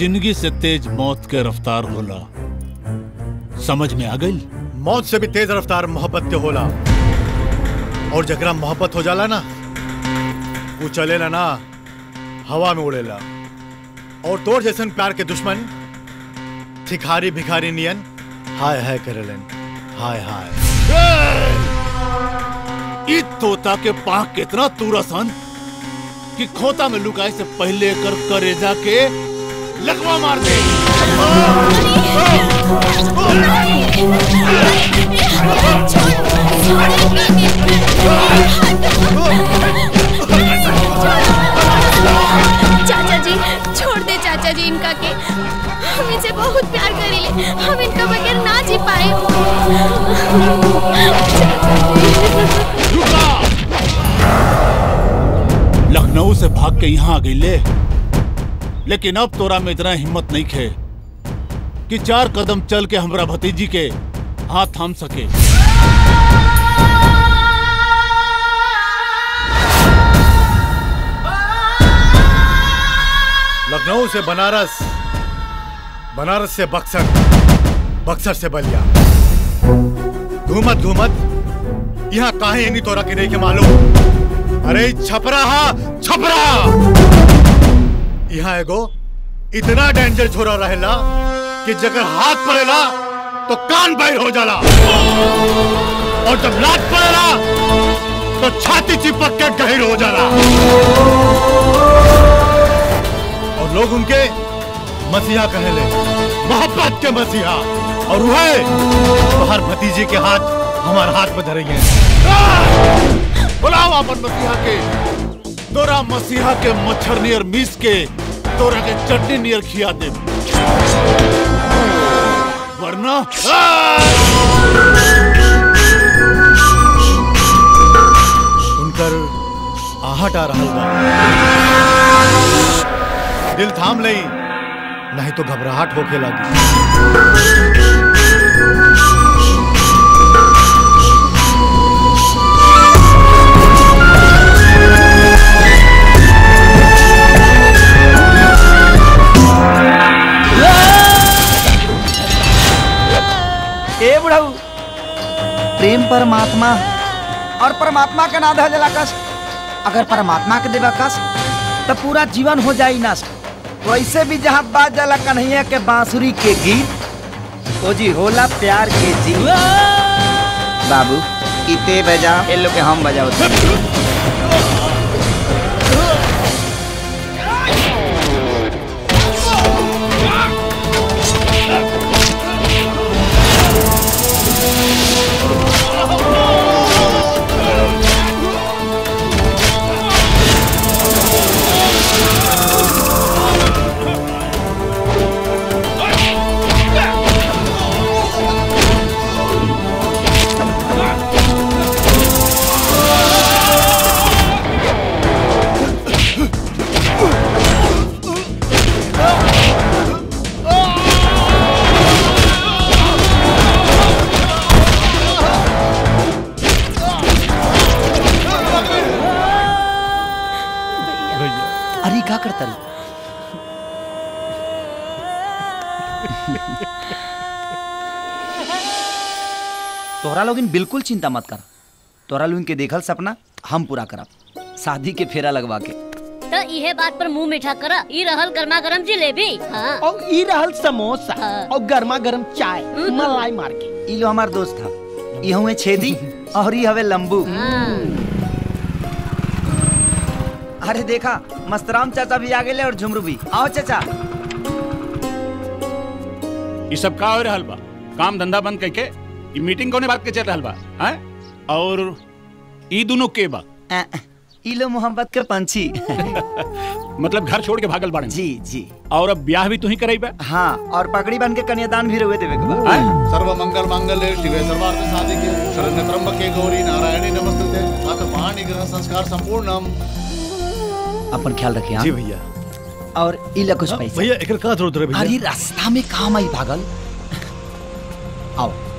जिंदगी से तेज मौत के रफ्तार होला समझ में आ गई मौत से भी तेज रफ्तार मोहब्बत के होला और जकरा मोहब्बत हो जाला ना वो चलेला ना हवा में उड़ेला और तोर जैसन प्यार के दुश्मन भिखारी भिखारी नियन हाय हाय करेलन हाय हाय ई तोता के पाँख कितना तुरसन कि खोता में लुकाए से पहले कर करेजा के लकवा मार दे चाचा जी छोड़ दे चाचा जी इनका के हम इनसे बहुत प्यार करेंगे हम इनका बगैर ना जी पाए लखनऊ से भाग के यहाँ आ गई ले लेकिन अब तोरा में इतना हिम्मत नहीं खे कि चार कदम चल के हमरा भतीजी के हाथ थाम सके लखनऊ से बनारस बनारस से बक्सर बक्सर से बलिया घूमत घूमत यहाँ काहे नहीं तोरा के नहीं के मालूम अरे ई छपरा हा छपरा यहाँ एगो इतना डेंजर छोरा रहेला कि जगर हाथ पड़ेला तो कान बैर हो जाला और जब लात पड़ेला तो छाती चिपक के गहिर हो जाला और लोग उनके मसीहा कहले मोहब्बत के मसीहा और वह बाहर भतीजे के हाथ हमारे हाथ में धरे हैं बुलाओ अपन मसीहा के तोरा मसीहा के मच्छर नियर मीस के तोरा के चटनी नियर खिया दे वरना उनकर आहट आ रहा बा दिल थाम लई नहीं तो घबराहट होके लगी ए बुढ़ऊ प्रेम परमात्मा और परमात्मा के ना धजला कस अगर परमात्मा के देवा कस तो पूरा जीवन हो जाई नष्ट वैसे भी जहाँ बात जाला कन्हैया के बांसुरी के गीत ओ जी होला प्यार के जी बाबू इते बजा ए लोग के हम बजाओ अरे का करता रे तोहरा लोगिन बिल्कुल चिंता मत कर तोहरा लोगिन के देखल सपना हम पूरा करब शादी के फेरा लगवा के तो इहे बात पर मुंह मीठा कर ई रहल गर्मा गर्म जिलेबी हाँ और ई रहल समोसा और गर्मा गर्म चाय मलाई मार के ई लो हमार दोस्त था ई हुए छेदी और ई हवे लंबू अरे देखा मस्तराम चाचा भी आ गए और झुमरू भी आओ चाचा ये सब का हो रहल बा काम धंधा बंद करके ये मीटिंग कोने बात के चल रहल बा हैं और ई दोनों के बा अ, ई लो मोहब्बत के पंछी मतलब घर छोड़ के भागल बाड़े जी जी और अब ब्याह भी तू ही कराई बा हाँ और पगड़ी बन के कन्यादान भी रुए देवे के बा सर्व मंगल मांगल्ये शिवे सर्वार्थ साधिके शरण्य त्र्यंबके गौरी नारायणी नमस्ते अथ पाणी ग्रह संस्कार संपूर्णम अपन ख्याल रखिए हाँ? जी भैया और ई ला कुछ पैसा भैया एक का जरूरत रहे भैया अरे रास्ता में काम आई भागल आओ